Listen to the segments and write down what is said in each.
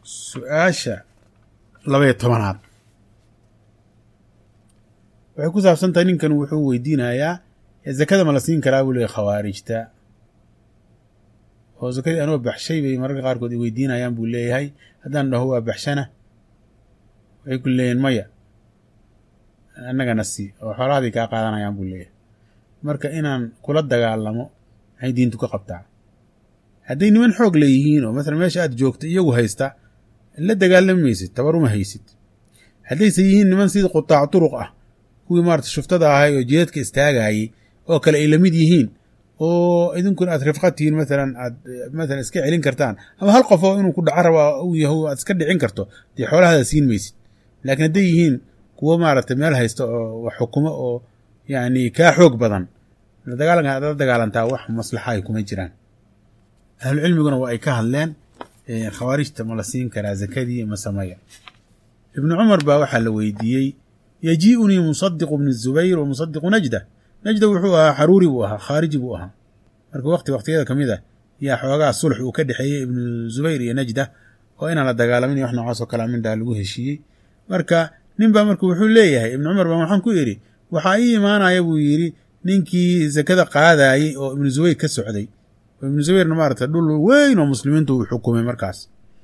su-aasha labaiyo tobanaad waxay ku saabsan tahay ninkan wuxuu weydiinayaa zakada ma la siin karaa buu leeyay khawaarijta oo zakadii anoo baxshay bay mararka qaarkood i weydiinayaan buu leeyahay haddaan dhaho waa baxshana waxay ku leeyihin maya annagana sii oo xoolahadii kaa qaadanayaan buu leeyahay marka inaan kula dagaalamo maxay diintu ka qabtaa hadday niman xoog leeyihiin oo masalan meesha aad joogto iyagu haysta la dagaalami maysid tabaruma haysid haddayse yihiin niman sidii qutaac turuq ah kuwii maarata shuftada ahay oo jeedka istaagayey oo kale ay lamid yihiin oo idinkuna aad rifqa tihiin maalan aad maalan iska celin kartaan ama hal qof oo inuu ku dhaco raba uu yaho aad iska dhicin karto dee xoolahada siin maysid laakiin hadday yihiin kuwo maaragtay meel haysta oo wax xukumo oo yacni kaa xoog badan dagaalanka aad la dagaalantaa wax maslaxa ay kuma jiraan ahlucilmiguna waa ay ka hadleen khawaarijta ma la siin karaa zakadii masamaya ibnu cumar baa waxaa la weydiiyey yajii'unii musadiqu bni zubayr wa musadiqu najda najda wuxuu ahaa xaruuri buu ahaa khaariji buu ahaa marka waqti waqtiyada ka mid ah yaa xoogaa sulx uu ka dhexeeyey ibnu zubayr iyo najda oo inaan la dagaalamin iyo wax noocaas oo kalea mindhaa lagu heshiiyey marka nin baa marka wuxuu leeyahay ibnu cumar baa waxaan ku idhi waxaa ii imaanaya buu yidhi ninkii zakada qaadaayey oo ibnu zubayr ka socday oo ibnu zubayrna maarata dhul weyn oo muslimiintu uu xukumay markaas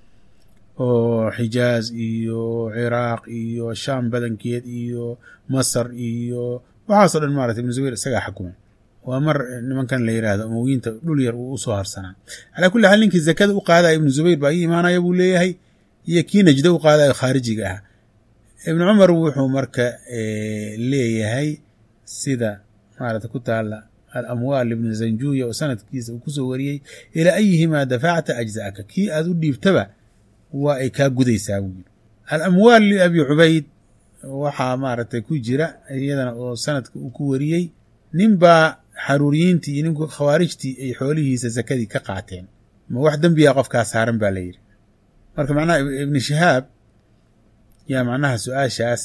oo xijaaz iyo ciraaq iyo shaam badankeed iyo masar iyo waxaasoo dhan maarata ibnu zubayr isagaa xukumay waa mar nimankan la yidhaahdo umowiyiinta dhul yar uu usoo harsanaa calaa kulli xaal ninkii zakada u qaadaya ibnu zubayr baa ii imaanaya buu leeyahay iyo kii najda u qaadayo khaarijiga ah ibnu cumar wuxuu marka leeyahay sida maarata ku taala alamwaal ibni zanjuya oo sanadkiisa uu kusoo wariyey ilaa ayihimaa dafacta ajza'aka kii aad u dhiibtaba waa ay kaa gudaysaa buu yiri alamwaal liabi cubayd waxaa maaragtay ku jira iyadana oo sanadka uu ku wariyey nin baa xaruuriyiintii iyo ninku khawaarijtii ay xoolihiisa sakadii ka qaateen ma wax dembiya qofkaa saaran baa la yidhi marka macnaha ibni shihaab yaa macnaha su-aashaas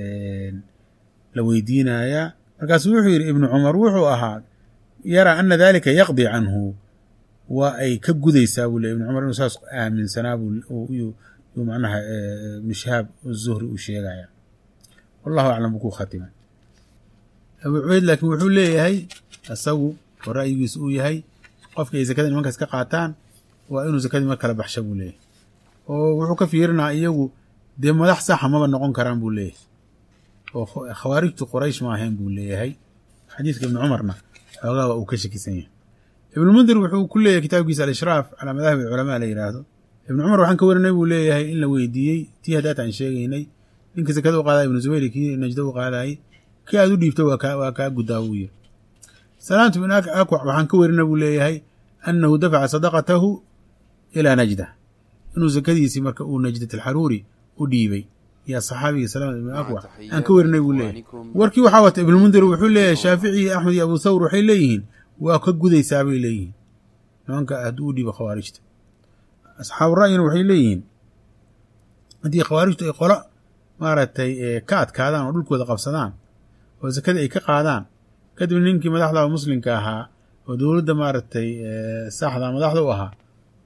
la weydiinayaa markaasuu wuxuu yidhi ibnu cumar wuxuu ahaa yaraa ana dalika yaqdi canhu waa ay ka gudaysaa buu le ibnu cumar inuu saas aaminsanaa buu macnaha ibnu shihaab zuhri uu sheegaya wallahu aclam buu ku khatimay abu cubeyd laakiin wuxuu leeyahay isagu oo ra'yigiisu uu yahay qofka ay zakada nimankaas ka qaataan waa inuu zakadii mar kala baxsha buu leeyahay oo wuxuu ka fiirinaa iyagu dee madax saxa maba noqon karaan buu leeyahay oo khawaarijtu qoraysh ma ahayn buu leeyahay xadiidka ibni cumarna xoogaa waa uu ka shakisan yahay ibnulmundir wuxuu ku leeyahay kitaabkiisa alishraaf calaa madahib culamaa la yidhaahdo ibnu cumar waxaan ka warinay buu leeyahay in la weydiiyey tii haddaat aan sheegaynay ninka zakada u qaadaya ibnu zubayr kii najda u qaadayay kii aad u dhiibto waa kaa guddaa buu yiri salaamtu bin akwac waxaan ka warina buu leeyahay annahu dafaca sadaqatahu ilaa najda inuu zakadiisii marka uu najdat alxaruuri u dhiibay yaa saxaabigii salamat ibn akwac aan ka warinay buu leeyahay warkii waxaa wata ibnulmundir wuxuu leeyahay shaafici iyo axmed iyo abu thawr waxay leeyihiin waa ka gudaysaa bay leeyihiin nimanka hadduu u dhiibo khawaarijta asxaabu ra'yina waxay leeyihiin haddii khawaarijtu ay qolo maaragtay ka adkaadaan oo dhulkooda qabsadaan oo zakada ay ka qaadaan kadibna ninkii madaxda oo muslimka ahaa oo dowladda maaragtay saxda madaxda u ahaa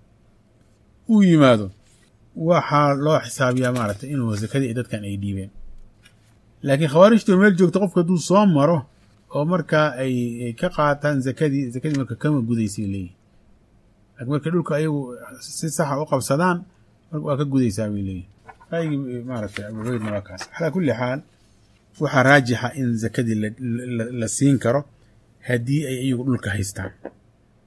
uu yimaado waxaa loo xisaabiyaa maaragtay inuu zakadii dadkan ay dhiibeen laakiin khawaarijtii oo meel joogta qofka hadduu soo maro oo markaa ay ka qaataan zakadii zakadii marka kama gudaysay leeyihin laakiin markay dhulka ayagu si saxa u qabsadaan waa ka gudaysaa bay leeyihin ra'yigii maaragtay abucubeydna waa kaas calaa kulli xaal waxaa raajixa in zakadii la siin karo haddii ay iyagu dhulka haystaan